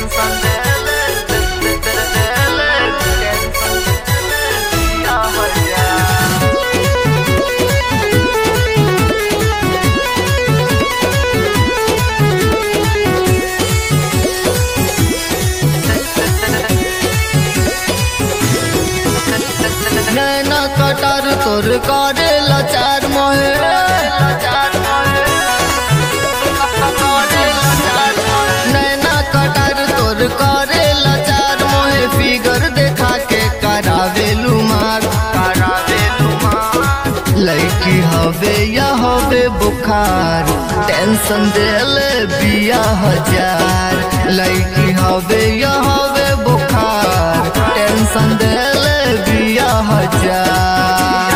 tension देले देले tension देले दिया हजार नैना कटार तोर करे लाचार मोहे नैना कटार तोर करे लाचार मोहे फिगर देखा के करावेलू मार करावेलू मार लड़की हवे या हवे बुखार टेंशन देले बिया हजार लड़की हवे या हवे बुखार टेंशन देले बिया हजार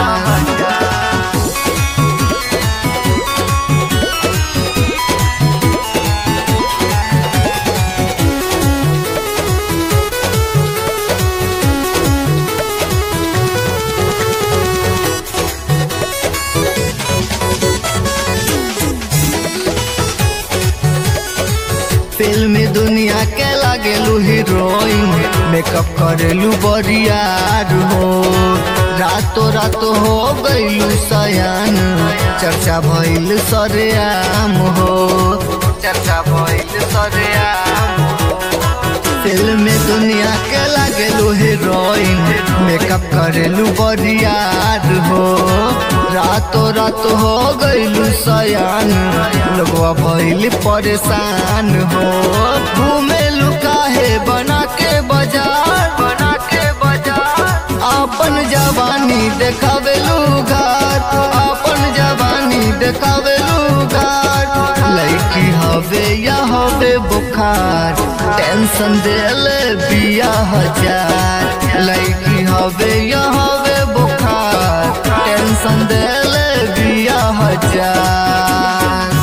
फिल्मी दुनिया के लागेलू हीरोइन मेकअप करेलू बरियार हो रातो रातो हो गईलू सयान चर्चा भइल सरेआम हो चर्चा भइल सरेआम फिल्मी दुनिया के लागेलू हीरोइन मेकअप करेलू बरियार हो रातो रात हो गईलू सयान लोगवा भइल परेशान हो घूमेलू काहे बना के बाजार बना के बाजार अपन जवानी देखावेलू घाट अपन जवानी देखावेलू घाट लड़की हवे या हवे बुखार टेंशन देले बिया हजार लड़की हवे या हवे बुखार टेंशन देले बिया हजार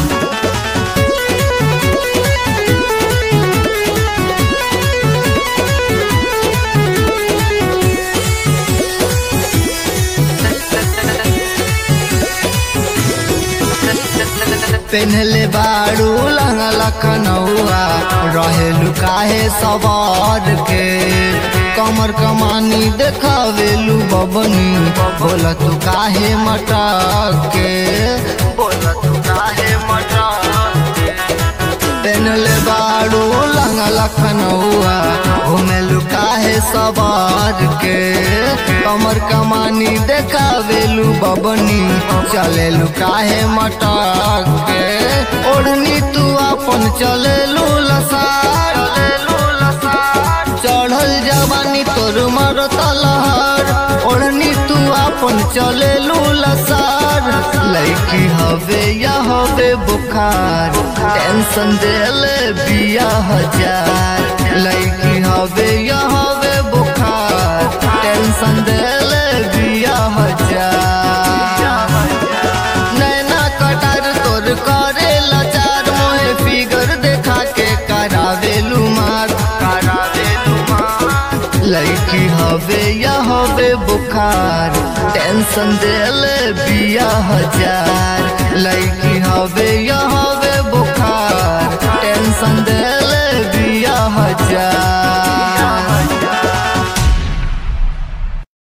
पेन्हले बाड़ू लंगा लखनऊआ रहेलू काहे सवार के कमर कमानी देखावेलू बबनी बोला तू काहे मटक के बोला तू काहे मटा पेन्हले बाड़ू लंगा लखनऊआ घूमेलू काहे सवार के कमर कमानी देखावेलू बबनी चलेलू काहे मटक के ओढ़नी तू अपन चलेलू लसार चलेलू लसार चढ़ल जवानी तोर मरता लहर ओढ़नी तू अपन चलेलू लसार लड़की हवे या हवे बुखार टेंशन देले बिया हजार लड़की हवे या हवे बुखार टेंशन देले बिया हजार नैना कटार तोर करे लाचार मोहे फिगर देखा के करावेलू मार करावेलू मार लड़की हवे या हवे बुखार टेंशन देले बिया हजार लड़की हवे या हवे बुखार टेंशन देले बिया हजार